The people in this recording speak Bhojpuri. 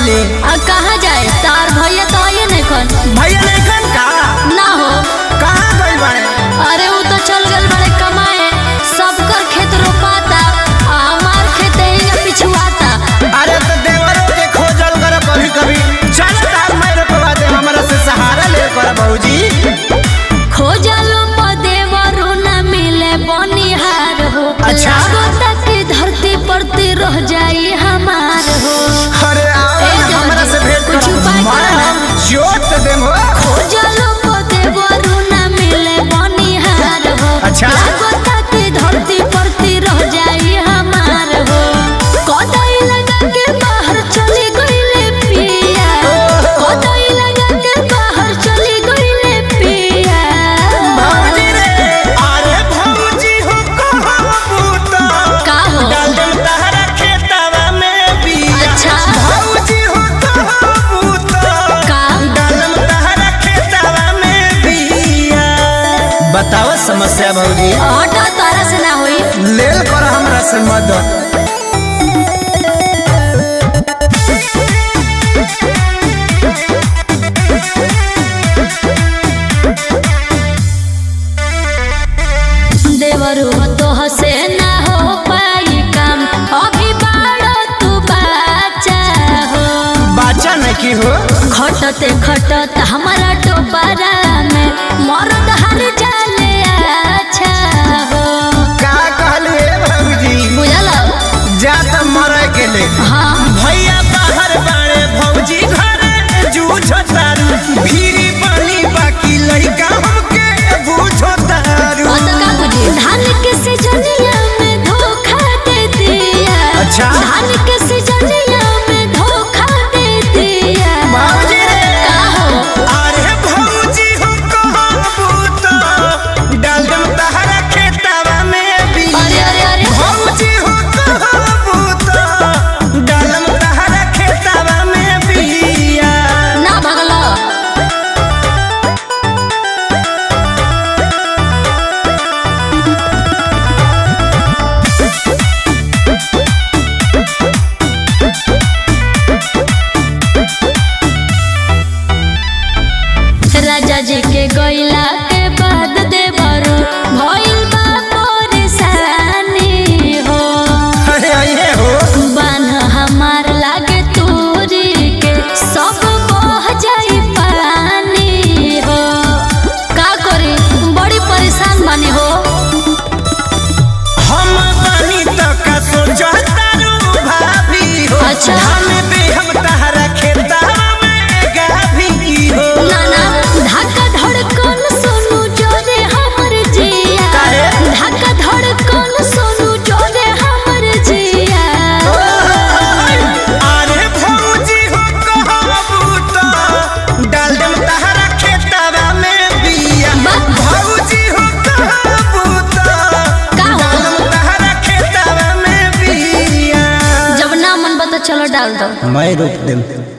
गईली आ कहाँ जाए तार भैया तो आइए नहीं कन भैया लेखन का ना हो कहाँ गई बाड़े अरे वो तो चल गल बड़े कमाए सबकर खेत रोपाता आ हमार खेत ही पिछुआता अरे तो देवरों के खोजल कर कभी कभी चल तार मैं रोकवा दे हमरा से सहारा ले कर बहूजी खोजलो पदे वरु न मिले बनिहार हो अच्छा। लागता कि धरती परती रह जाई हमार हो अरे आओ ए ना देवर हमरा जी, से भेंट कुछ करो उपाय मैं करो। हम जोत देम हो खोजलो पदे वरु न मिले बनिहार हो अच्छा। लागता कि धरती परती रह जाई हमार हो कदई लगा के बाहर चली गईले पिया कदई लगा के बाहर चली गईले पिया भौजी रे अरे भौजी हो कहबू तो का हो डालम तहरा खेतवा में बिया अच्छा। भौजी हो कहबू तो का डालम तहरा खेतवा में बिया बताओ समस्या भौजी ऑटो तारा से ना होई लेल कर हमरा से मदद देवरू तो हसे ना हो पाई काम अभी बाड़ो तू बाचा हो बाचा नहीं की हो खटते खटत हमारा टोपरा में मरद हर जाले अच्छा हो का कहलू ए भौजी बुझल जा त मरे के ले हाँ भैया बाहर बाड़े भौजी घरे जूझो तारू भीरी पानी बाकी लइका हमके बूझो तारू और तो का बुझी धान के सिजनिया में धोखा दे दिया अच्छा। धान के सिजनिया में धोखा दे दिया भौजी रे का हो अरे भौजी हो कहबू तो डालम तहरा खेतवा में बिया अरे अरे अरे भौजी हो कहबू तो डालम तहरा खेतवा में बिया ना भगलो राजा जी के गइला के बाद देवरू भइल बा परेशानी हो अरे आइए हो बान्ह हमार लागे तूरी के सब बह जाई पानी हो का करी बड़ी परेशान बानी हो हम बानी त का सोचतारू भाभी हो अच्छा। धान दे हम तहरा खेतवा में गाभी हो ना ना धक्का धड़कन सोनू जोरे हमर जिया काहे? धक्का धड़कन सोनू जोरे हमर जिया अरे भौजी हो कहबू तो डाल देम तहरा खेतवा में बिया बा- भौजी हो कहबू तो का हो? डाल देम तहरा खेतवा में बिया जब ना मन बता चलो डाल दो मैं रोक देम